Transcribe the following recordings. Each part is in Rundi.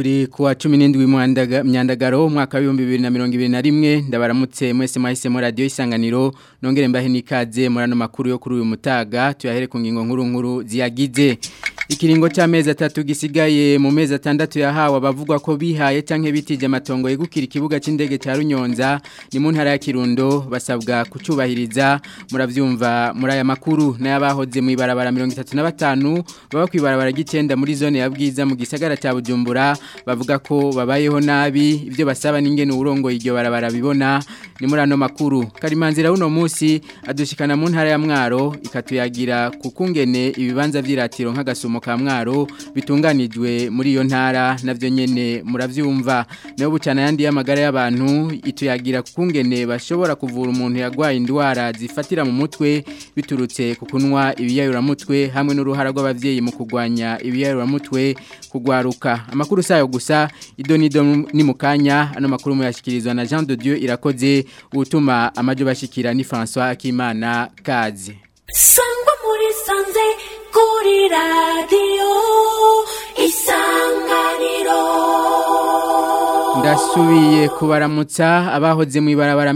turi kuwa 17 myandagaro mwaka wa 2021 ndabaramutse mwese mwahisemo radio isanganiro nongere mbahe nikaze murano makuru yo kuri uyu mutaga tuyahere ku ngingo nkuru nkuru ziyagize ikiringo cy'amezi atatu gisigaye mu mezi atandatu yahawe abavugwa ko bihaye canke bitije amatongo yegukira ikibuga c'indege ca Runyonza ni mu ntara ya Kirundo basabwa kucubahiriza muravyumva muri aya makuru n'abahoze mu ibarabara 35 baba kwibarabara gicenda muri zone ya bwiza mu gisagara cya Bujumbura bavuga ko babayeho nabi ibyo basaba n'ingene urongo iryo barabara bibona ni muri ano makuru karimanzira uno munsi adushikana mu ntara ya Mwaro ikatuyagira kukungene ibibanza vy'iratiro nk'agasumo ka Mwaro bitunganijwe muri iyo ntara navyo nyene muravyumva nayo bucana yandi y'amagara y'abantu ituyagira kukungene bashobora kuvura umuntu yagwaye indwara zifatira mu mutwe biturutse ku kunwa ibiyayuramutwe hamwe n'uruhara rw'abavyeyi mu kugwanya ibiyayuramutwe kugwaruka amakuru sayo gusa idonido ni mukanya ano makuru muyashikirizwa na Jean de Dieu irakoze utuma amajo bashikira ni François Akimana kazi sangwa muri sanze kuri radio isanganiro Ndasubiye kubaramutsa abahoze mu ibarabara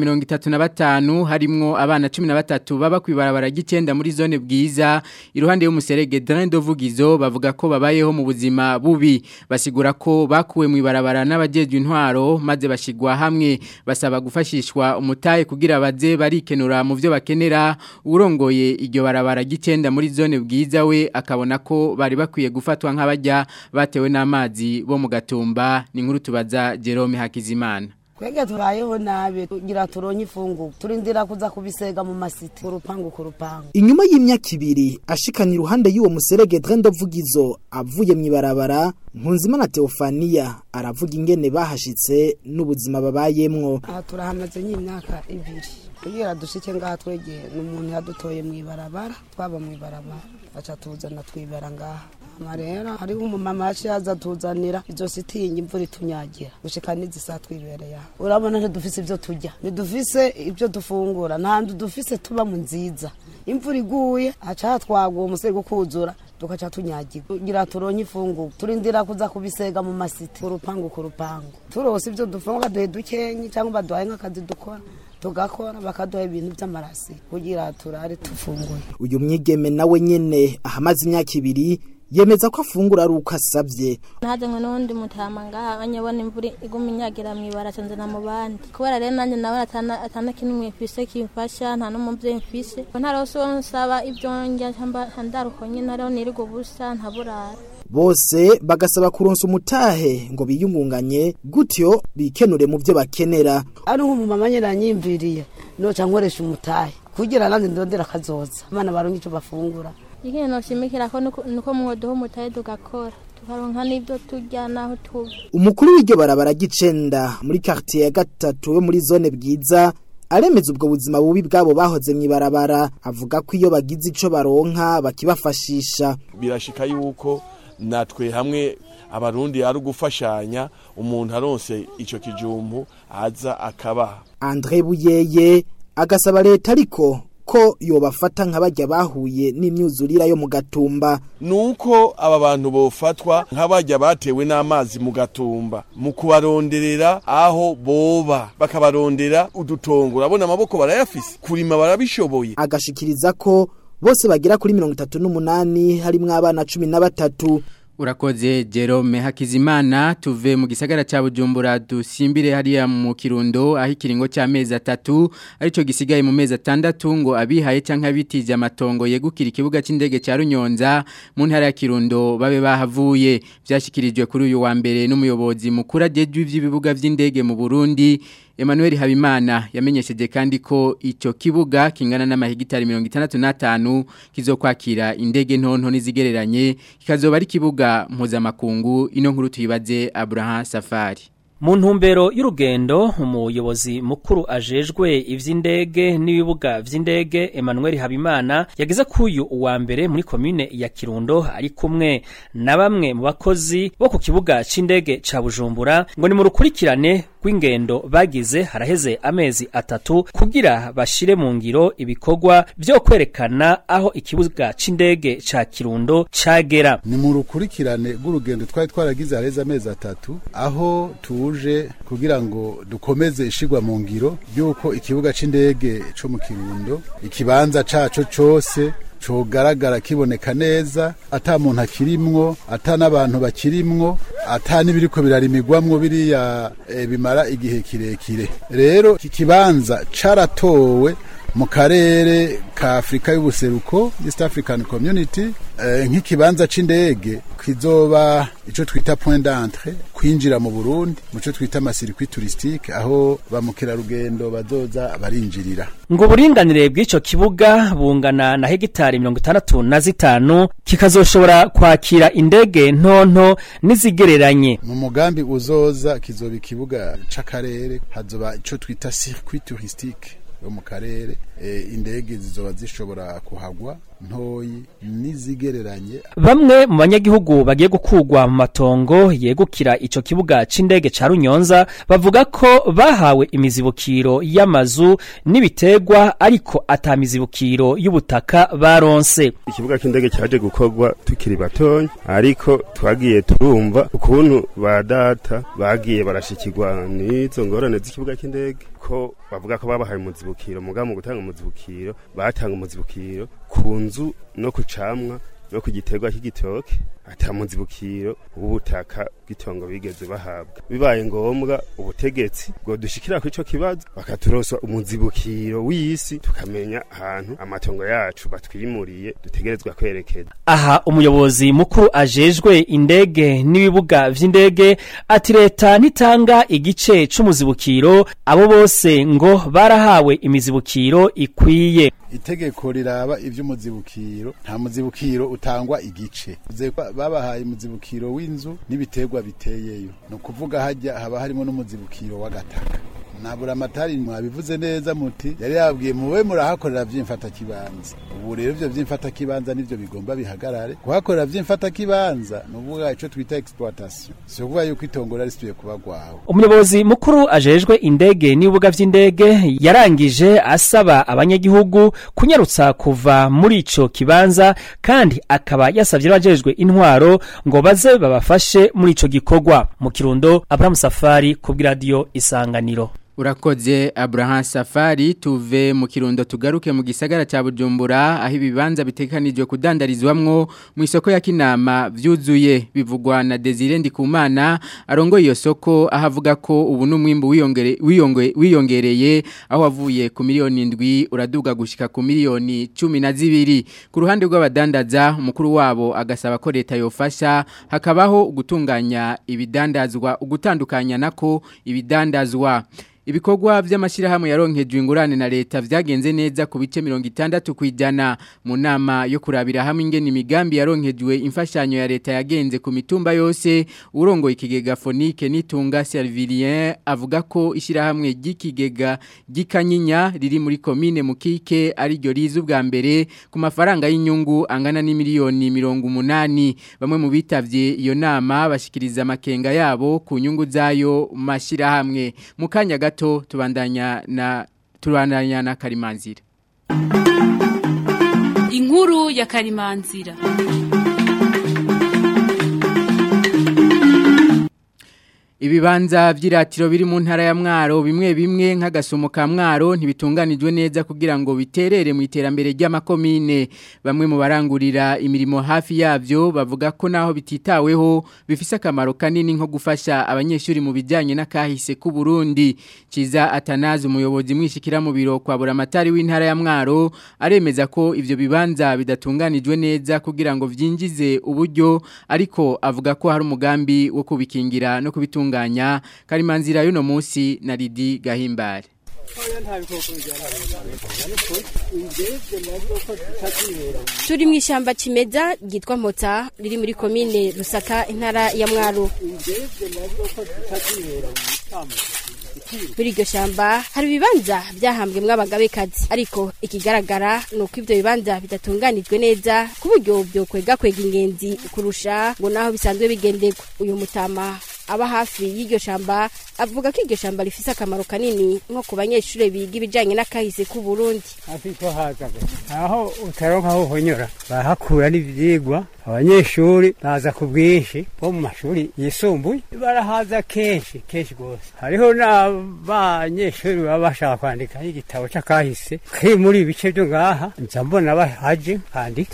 35 harimwo abana 13 baba ku ibarabara gicenda muri zone bwiza iruhande y'umuserege Drain Dovugizo bavuga ko babayeho mu buzima bubi basigura ko bakuwe mu ibarabara n'abajejwe intwaro maze bashigwa hamwe basaba gufashishwa umutaye kugira baze barikenura mu byo bakenera urongoye iryo barabara gicenda muri zone bwiza we akabona ko bari bakwiye gufatwa nk'abajya batewe n'amazi bo mu gatumba ni nkuru tubaza Jerome Hakizimana Kwege tubayeho nabi kugira turonye ifungu turindira kuza kubisega mu masiti ku rupangu ku rupangu Inyuma y'imyaka ibiri ashikana iruhande y'uwo muserege Drendo Vugizo avuye mu ibarabara Nkunzimana Theophania aravuga ingene bahashitse n'ubuzima babayemwo aha turahamaze nk'imyaka ibiri kugira dushike ngaha twegeye n'umuntu yadutoye mu ibarabara twaba mu ibarabara aca tuzana twibera ngaha ama rero hariho umumama yaciye aza tuzanira izo sitingi imvura itunyagira gushika n'izisa twibereye aha urabona ntidufise ibyo turya ntidufise ibyo dufungura nta nzu dufise tuba mu nziza imvura iguye haca hatwagwa uwo musego kuzura tugaca tunyagirwa kugira turonye ifungu turindira kuza kubisega mu masiti ku rupangu ku rupangu turose ibyo dufungura duhe dukenyi cyangwa baduhaye nk'akazi dukora tugakora bakaduha ibintu by'amarasi kugira turare tufunguye uyu mwigeme nawe nyene ahamaze imyaka ibiri yemeza ko afungura ari uko asabye ntajanywe n'uwundi mutama ngaha anyabona imvura iguma inyagira mwibara canzana mu bandi kubera rero nanjye nawe atana atana kimwe mfise kimfasha nta n'umuvyeyi mfise ntarose uwo nsaba ibyo ndya ndaruko nyine ariho nirirwa ubusa ntaburara bose bagasaba kuronsa umutahe ngo biyungunganye gutyo bikenure mu byo bakenera ari nk'umumama nyine yanyimviriye noca nkoresha umutahe kugira nanjye ndondera akazoza abana baronke icyo bafungura ikintu noshimikira ko nuko mwoduha umutahe tugakora tukaronka n'ibyo turya n'aho tuba umukuru w'iryo barabara gicenda muri quartier ya gatatu yo muri zone bwiza aremeza ubwo buzima bubi bwabo bahoze mu ibarabara avuga ko iyo bagize ico baronka bakibafashisha birashika yuko natwe hamwe abarundi ari ugufashanya umuntu aronse ico kijumbu aza akabaha Andre Buyeye agasaba leta ariko ko yobafata nk'abajya bahuye n'imyuzurira yo mu gatumba nuko aba bantu bofatwa nk'abajya batewe n'amazi mu gatumba mu kubaronderera aho boba bakabarondera udutongo urabona amaboko barayafise kurima barabishoboye agashikiriza ko bose bagira kuri mirongo itatu n'umunani harimwo abana cumi na batatu Urakoze Jerome Hakizimana tuve mu gisagara cha Bujumbura dusimbire hariya mu Kirundo aho ikiringo cy'amezi atatu arico gisigaye mu mezi atandatu ngo abihaye canka bitije amatongo yegukira ikibuga c'indege ca Runyonza mu ntara ya Kirundo babe bahavuye byashikirijwe kuri uyu wa mbere n'umuyobozi mukuru ajejwe ivy'ibibuga vy'indege mu Burundi Emmanuel Habimana yamenyesheje kandi ko ico kibuga kingana n'amahegitari 65 kizokwakira indege ntonto nizigereranye kikazoba ari kibuga mpuzamakungu ino nkuru tuyibaze Abraham Safari mu ntumbero y'urugendo umuyobozi mukuru ajejwe ivy'indege n'ibibuga vy'indege Emmanuel Habimana yageze kuyu uwa mbere muri komine ya Kirundo ari kumwe na bamwe mu bakozi bo ku kibuga c'indege ca Bujumbura ngo ni mu rukurikirane rw'ingendo bagize haraheze amezi atatu kugira bashire mu ngiro ibikorwa vyo kwerekana aho ikibuga c'indege ca Kirundo cagera ni mu rukurikirane rw'urugendo twari twaragize hareze amezi atatu aho tuje kugira ngo dukomeze ishigwa mu ngiro y'uko ikibuga c'indege co mu Kirundo ikibanza caco cose cogaragara kiboneka neza ata muntu akirimwo ata n'abantu bakirimwo ata n'ibiriko birarimigwamwo biriya e, bimara igihe kirekire rero iki kibanza caratowe mu karere ka Afrika y'ubuseruko East African Community eh, nk'ikibanza c'indege kizoba ico twita point d'entrée kwinjira mu Burundi muco twita amasirikwi touristique aho ba mukerarugendo bazoza barinjirira ngo uburinganire bw'ico kibuga bungana na hegitari mirongo itandatu na zitanu kikazoshobora kwakira indege ntonto n'izigereranye mu mugambi uzoza kizoba ikibuga c'akarere hazoba ico twita circuit touristique yo mu karere e, indege zizoba zishobora kuhagwa ntoyi n'izigereranye bamwe mu banyagihugu bagiye gukugwa mu matongo yegukira ico kibuga c'indege ca Runyonza bavuga ko bahawe imizibukiro y'amazu n'ibiterwa ariko ata mizibukiro y'ubutaka baronse ikibuga c'indege cyaje gukorwa tukiri batonya ariko twagiye turumva ukuntu ba data bagiye barashikirwa n'izo ngorane z'ikibuga c'indege ko bavuga ko babahaye umuzibukiro mugabo mu gutanga umuzibukiro batanga umuzibukiro ku nzu no ku camwa no ku giterwa cy'igitoke ata muzibukiro w'ubutaka bw'itongo bigeze bahabwa bibaye ngombwa ubutegetsi bwo dushikira ku ico kibazo bakaturoswa umuzibukiro w'isi tukamenya ahantu amatongo yacu batwimuriye dutegerezwa kwerekeza aha umuyobozi mukuru ajejwe indege n'ibibuga vy'indege ati leta ntitanga igice c'umuzibukiro abo bose ngo barahawe imizibukiro ikwiye itegeko riraba ivy'umuzibukiro nta muzibukiro utangwa igice babahaye umuzibukiro w'inzu n'ibiterwa biteyeyo ni ukuvuga hajya haba harimo n'umuzibukiro w'agataka nabura amatari mwabivuze neza muti yari yabwiye mube murahakorera vy'imfata kibanza ubu rero ivyo vy'imfata kibanza nivyo bigomba bihagarare kuhakorera vy'imfata kibanza nuvuga ico twita exploitation si ukuvuga yuko itongo risubiye kuba rwawe umuyobozi mukuru ajejwe indege n'ibibuga vy'indege yarangije asaba abanyagihugu kunyarutsa kuva muri ico kibanza kandi akaba yasavye abajejwe intwaro ngo baze babafashe muri ico gikorwa mu kirundo Abraham Safari kubw'iradiyo isanganiro Urakoze Abraham Safari tuve mu kirundo tugaruke mu gisagara ca Bujumbura aho ibibanza bitekanijwe kudandarizwamwo mu isoko ya Kinama vyuzuye bivugwa na Desire Ndikumana arongo iyo soko ahavuga ko ubu numwimbu wiyongere wiyonge wiyongereye aho wavuye ku miliyoni 7 uraduga gushika ku miliyoni 12 ku ruhande rw'abadandaza umukuru wabo agasaba ko leta yofasha hakabaho gutunganya ibidandazwa ugutandukanya nako ibidandazwa Ibikorwa vy'amashirahamwe yaronkejwe ingurane na leta vyagenze neza ku bice 60 kwijana mu nama yo kurabira hamwe ingene imigambi yaronkejwe imfashanyo ya leta yagenze ku mitumba yose urongo ikigega Fonike nitunga Servilien avuga ko ishirahamwe ry'ikigega gikanyinya riri muri commune Mukike ari ryo rizu bwa mbere ku mafaranga y'inyungu angana ni miliyoni 180 bamwe mu bitavye iyo nama bashikiriza makenga yabo ku nyungu zayo mashirahamwe mukanya gato tubandanya na tubandanya na karimanzira inkuru ya karimanzira Ibibanza vy'iratiro biri mu ntara ya Mwaro bimwe bimwe nk'agasomo ka Mwaro ntibitunganijwe neza kugira ngo biterere mu iterambere ry'amakomine bamwe mu barangurira imirimo hafi yavyo bavuga ko naho bititaweho bifise akamaro kanini nko gufasha abanyeshuri mu bijyanye n'akahise ku Burundi Ciza Atanazi umuyobozi mwishikira mu biro kwa buramatari w'intara ya Mwaro aremeza ko ivyo bibanza bidatunganijwe neza kugira ngo vyinjize uburyo ariko avuga ko hari umugambi wo kubikingira no kubitunga gutunganya karimanzira y'uno munsi na Lidi Gahimbare turi mu ishyamba kimeza ryitwa mpota riri muri komine rusaka intara ya mwaro muri iryo shyamba hari ibibanza byahambwemo abagabekazi ariko ikigaragara ni uko ibyo bibanza bidatunganijwe neza ku buryo byokwega kwega ingenzi kurusha ngo naho bisanzwe bigenderwa uyu mutama aba hafi y'iryo shamba avuga ko iryo shamba rifise akamaro kanini nko ku banyeshuri biga ibijanye n'akahise k'u Burundi hafi ko hazaga aho utaronka aho uhonyora bahakura n'ivyigwa abanyeshuri baza ku bwinshi bo mu mashuri yisumbuye barahaza kenshi kenshi rwose hariho n'abanyeshuri baba bashaka kwandika igitabo c'akahise kiri muri ibi bice vyo ngaha nza mbona bahaje kwandika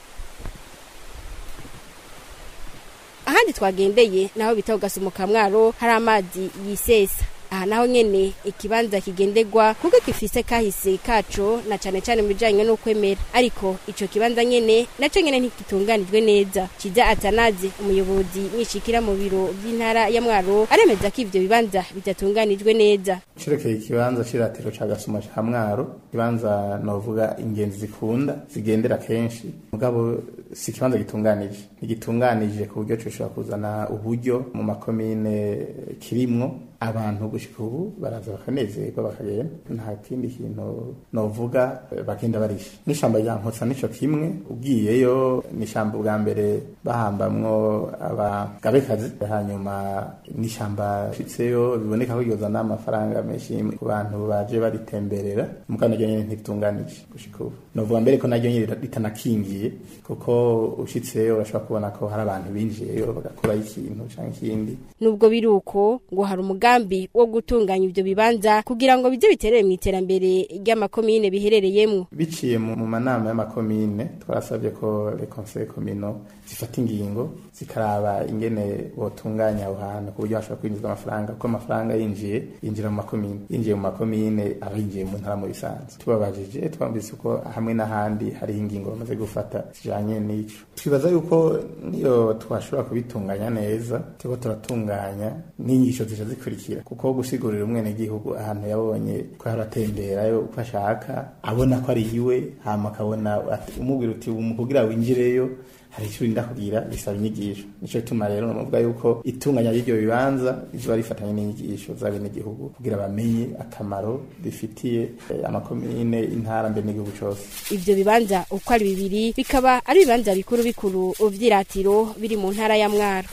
ahandi twagendeye naho bita ugasumuka mwaro hari amazi yisesa aha naho nyene ikibanza kigenderwa kuko gifise kahise kaco na cane cane mu bijanye no kwemera ariko ico kibanza nyene naco nyene ntigitunganijwe neza kiza atanaze umuyobozi mwishikira mu biro by'intara ya mwaro aremeza ko ivyo bibanza bidatunganijwe neza cirekeye ikibanza c'iratiro ca gasuma ca mwaro ikibanza novuga ingenzi zikunda zigendera kenshi mugabo si ikibanza gitunganije ntigitunganije ku buryo coshobora kuzana uburyo mu makomine kirimwo abantu gushika ubu baraza bakanezerwa bakagenda nta kindi kintu novuga bagenda barisha n'ishamba rya nkotsa nico kimwe ugiyeyo n'ishamba bwa mbere bahambamwo abagabekazi hanyuma n'ishamba shitseyo biboneka ko ryozana amafaranga menshi ku bantu baje baritemberera mugabo naryo nyene ntitunganije gushika ubu novuga mbere ko naryo nyene ritanakingiye kuko ushitseyo urashobora kubona ko hari abantu binjiyeyo bagakurayo ikintu canke ikindi nubwo biri uko ngo hari umugambi wo gutunganya ivyo bibanza kugira ngo bize biterere mu iterambere ry'amakomine biherereyemwo biciye mu mu manama y'amakomine twarasabye ko les conseils communaux zifata ingingo zikaraba ingene botunganya aho hantu ku buryo hashobora kwinjizwa amafaranga kuko amafaranga yinjiye yinjira mu makomine yinjiye mu makomine aba yinjiye mu ntara mu bisanzwe tubabajije twumvise ko hamwe n'ahandi hariho ingingo bamaze gufata zijanye n'ico twibaza yuko niyo twashobora kubitunganya neza turiko turatunganya n'inyigisho zija zikurikira kuko gusigurira umwenegihugu ahantu yabonye ko haratemberayo uko ashaka abona ko ari iwe hama akabona ati- umubwira uti "Umu kugira winjireyo hari icyo urinda kugira bisaba inyigisho nico gituma rero navuga yuko itunganya ry'iryo bibanza rizoba rifatanye n'inyigisho z'abenegihugu kugira bamenye akamaro bifitiye eh, amakomine intara mbere n'igihugu cose ivyo bibanza uko ari bibiri bikaba ari ibibanza bikuru bikuru vy'iratiro biri mu ntara ya mwaro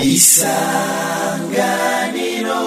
isanganiro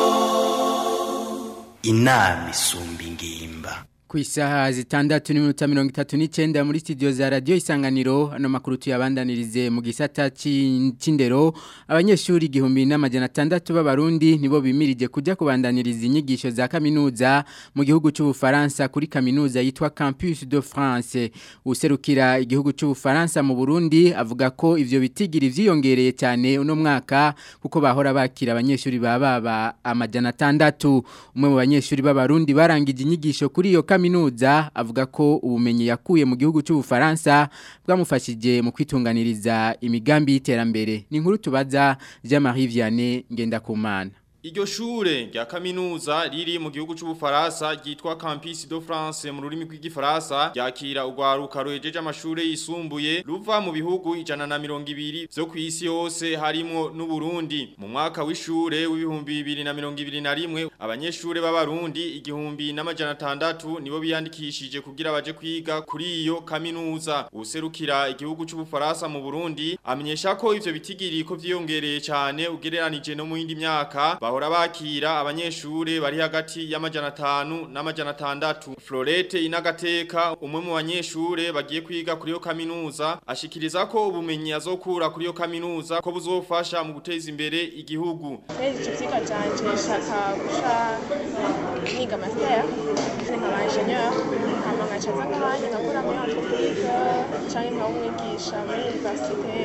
inama isumba ingimba ku isaha zitandatu n'iminota mirongo itatu n'icyenda muri studio za radiyo isanganiro ano makuru tuyabandanirize mu gisata c'in- c'indero abanyeshuri igihumbi n'amajana atandatu b'abarundi nibo bimirije kujya kubandaniriza inyigisho za kaminuza mu gihugu c'ubufaransa kuri kaminuza yitwa campus de france userukira igihugu c'ubufaransa mu burundi avuga ko ivyo bitigiri vyiyongereye cyane uno mwaka kuko bahora bakira abanyeshuri baba amajana atandatu umwe mu banyeshuri b'abarundi barangije inyigisho kuri iyo kaminuza avuga ko ubumenyi yakuye mu gihugu cy'ubufaransa bwamufashije mu kwitunganiriza imigambi y'iterambere ni inkuru tubaza Jean-Marie Vianney Ngendakumana Iryo shure rya kaminuza riri mu gihugu c'ubufaransa ryitwa Campus de France mu rurimi rw'igifaransa ryakira urwaruka ruhejeje amashure yisumbuye ruva mu bihugu ijana na mirongo ibiri vyo kw'isi yose harimwo n'u Burundi mu mwaka w'ishure w'ibihumbi bibiri na mirongo ibiri na rimwe abanyeshure b'abarundi igihumbi n'amajana atandatu nibo biyandikishije kugira baje kwiga kuri iyo kaminuza userukira igihugu c'ubufaransa mu Burundi amenyesha ko ivyo bitigiri ko vyiyongereye cyane ugereranije no mu yindi myaka bahora bakira abanyeshure bari hagati y'amajana atanu n'amajana atandatu Florette inagateka umwe mu banyeshure bagiye kwiga kuri iyo kaminuza ashikiriza ko ubumenyi azokura kuri iyo kaminuza ko buzofasha mu guteza imbere igihugu Kwezi ico vyigwa canje nshaka guca niga master nkaba ingenieur hama nkaca nza nkanya nkakora muri entreprise canke nkaba umwigisha muri universite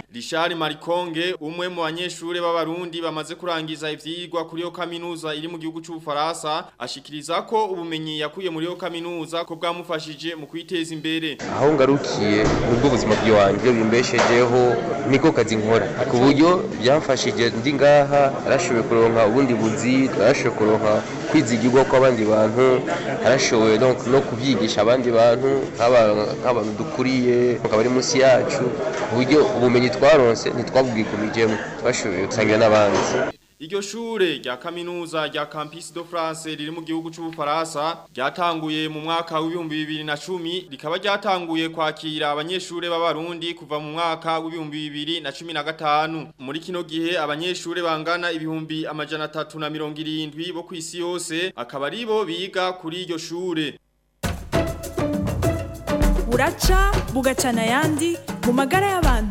Richard Marikonge umwe mu banyeshure b'abarundi bamaze kurangiza ivyigwa kuri yo kaminuza iri mu gihugu c'ubufaransa ashikiriza ko ubumenyi yakuye muri yo kaminuza ko bwamufashije mu kwiteza imbere aho ngarukiye nubwo ubuzima bw'iwanjye bimbeshejeho niko kazi nkora ku buryo byamfashije ndi ngaha arashoboye kuronka ubundi buzi arashoboye kuronka kwizigirwa kw'abandi bantu arashoboye no, no kubyigisha abandi bantu nk'abantu dukuriye bakaba ari munsi yacu ku buryo ubumenyi twaronse ntitwabwigumijemo twashoboye gusangira n'abandi Iryo shure rya kaminuza rya Campus de France riri mu gihugu c'ubufaransa ryatanguye mu mwaka w'ibihumbi bibiri na cumi rikaba ryatanguye kwakira abanyeshure b'abarundi kuva mu mwaka w'ibihumbi bibiri na cumi na gatanu muri kino gihe abanyeshure bangana ibihumbi amajana atatu na mirongo irindwi bo kw'isi yose akaba ari bo biga kuri iryo shure buraca bugacana ayandi mu magara y'abantu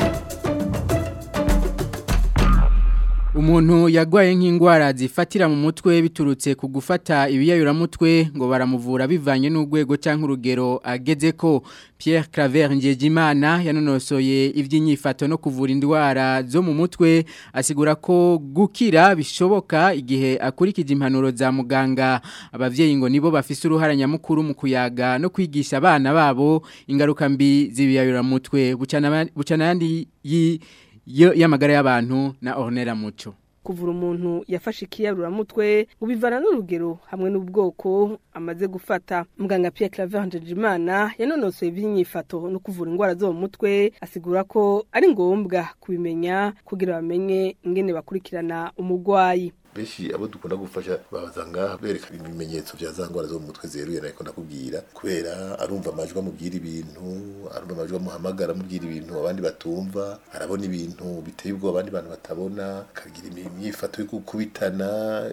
Umuntu yagwaye nk'ingwara zifatira mu mutwe biturutse ku gufata ibiyayuramutwe ngo baramuvura bivanye n'urwego cyangwa urugero ageze ko Pierre Claver Njejimana yanonosoye iby'inyifato no kuvura indwara zo mu mutwe asigura ko gukira bishoboka igihe akurikije impanuro za muganga abavyeyi ngo nibo bafise uruhara nyamukuru mu kuyaga no kwigisha abana babo ingaruka mbi z'ibiyayuramutwe bucana bucana yandi yi yo y'amagara y'abantu na Ornella Muco kuvura umuntu yafashe ikiyaruramutwe ngo bivana n'urugero hamwe n'ubwoko amaze gufata muganga Pierre Claver Njejimana yanonosoye iby'inyifato no kuvura indwara zo mu mutwe asigura ko ari ngombwa kubimenya kugira bamenye ingene bakurikirana umugwayi benshi abo dukunda gufasha babaza ngaha bereka ibimenyetso vya za ngwara zo mu mutwe zeruye nariko ndakubwira kubera arumva amajwi amubwira ibintu arumva amajwi amuhamagara amubwira ibintu abandi batumva arabona ibintu biteye ubwoba abandi bantu batabona akagira imyifato yo gukubitana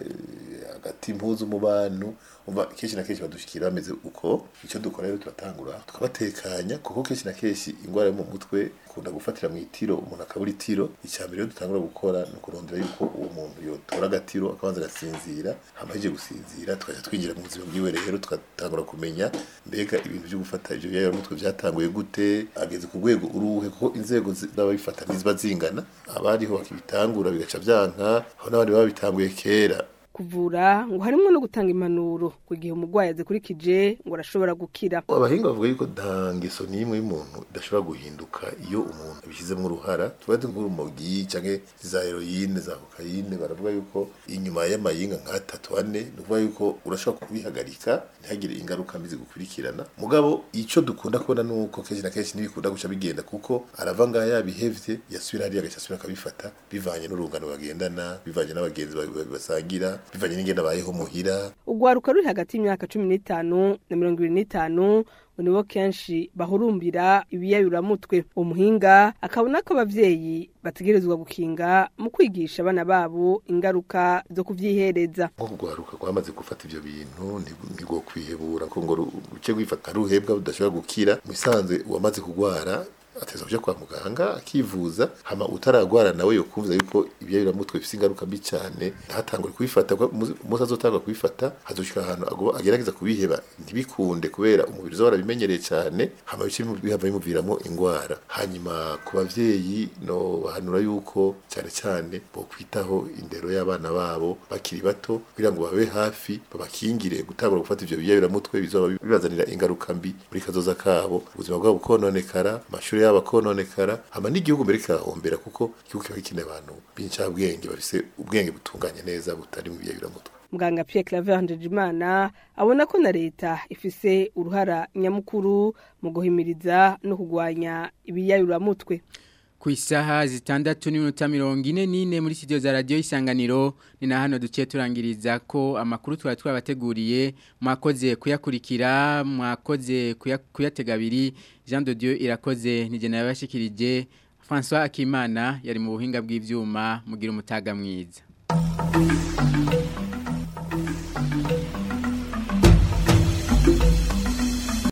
hagati impuzu mu bantu umva kenshi na kenshi badushikira bameze uko icyo dukora rero turatangura tukabatekanya kuko kenshi na kenshi ingwara yo mu mutwe kunda gufatira mu itiro umuntu akabura itiro icya mbere rero dutangura gukora ni ukurondera yuko uwo muntu yotora agatiro akabanza agasinzira hamaze gusinzira tukajya twinjira mu buzima bwiwe rero tugatangura kumenya mbega ibintu byo gufata ibyo byayora mutwe byatanguye gute ageze ku rwego uruhe kuko inzego z'ababifata ntiziba zingana abariho bakibitangura bigaca byanka aho n'abandi baba bitanguye kera kuvura ngo harimo no gutanga impanuro ku gihe umurwayi azikurikije ngo arashobora gukira abahinga bavuga yuko nta ngeso n'imwe y'umuntu idashobora guhinduka iyo umuntu abishyizemo uruhara tuba nk'urumogi cyangwa za heroyine za kokayine baravuga yuko inyuma y'amayinga nk'atatu ane ni ukuvuga yuko urashobora kubihagarika ntihagire ingaruka mbi zigukurikirana mugabo icyo dukunda kubona ni uko kenshi na kenshi ntibikunda guca bigenda kuko arava ngaha yabihevye yasubira hariya agahita asubira akabifata bivanye n'urungano bagendana bivanye n'abagenzi basangira bivanye n'ingene abayeho muhira urwaruka ruri hagati y'imyaka cumi n'itanu na mirongo ibiri n'itanu ngo nibo kenshi bahurumbira ibiyayuramutwe umuhinga akabona ko abavyeyi bategerezwa gukinga mu kwigisha abana babo ingaruka zo kuvyihereza nko kugwaruka kwamaze gufata ivyo bintu nibwo kwihebura ko ngo ruce gwifata ruhebwa budashobora gukira mu bisanzwe uwamaze kugwara ateza kuja kwa muganga akivuza hama utaragwara nawe yokumva yuko ibyayuramutwe bifite ingaruka mbi cyane ntatangure kubifata umunsi azotanga kubifata hazoshika ahantu agerageza kubiheba ntibikunde kubera umubiri uzaba warabimenyereye cyane hama bice bihava bimuviramo ingwara hanyuma ku bavyeyi no bahanura yuko cyane cyane bo kwitaho indero y'abana babo bakiri bato kugira ngo babe hafi babakingire gutangura gufata ivyo biyayuramutwe bizoba bibazanira ingaruka mbi muri kazoza kabo ubuzima bwabo bukononekara amashuri yaba kononekara hama n'igihugu mbere kirahombera kuko igihugu kiba gikeneye abantu b'incabwenge bafise ubwenge butunganye neza butari mu biyayuramutwe muganga Pierre Claver Njejimana abona ko na leta ifise uruhara nyamukuru mu guhimiriza no kugwanya ibiyayuramutwe ku isaha zitandatu n'iminota mirongo ine n'ine muri studio za radiyo isanganiro ni na hano duciye turangiriza ko amakuru twari twabateguriye mwakoze kuyakurikira mwakoze kuyatega abiri jean de dieu irakoze ntigena yabashikirije francois akimana yari mu buhinga bw'ibyuma mugira umutaga mwiza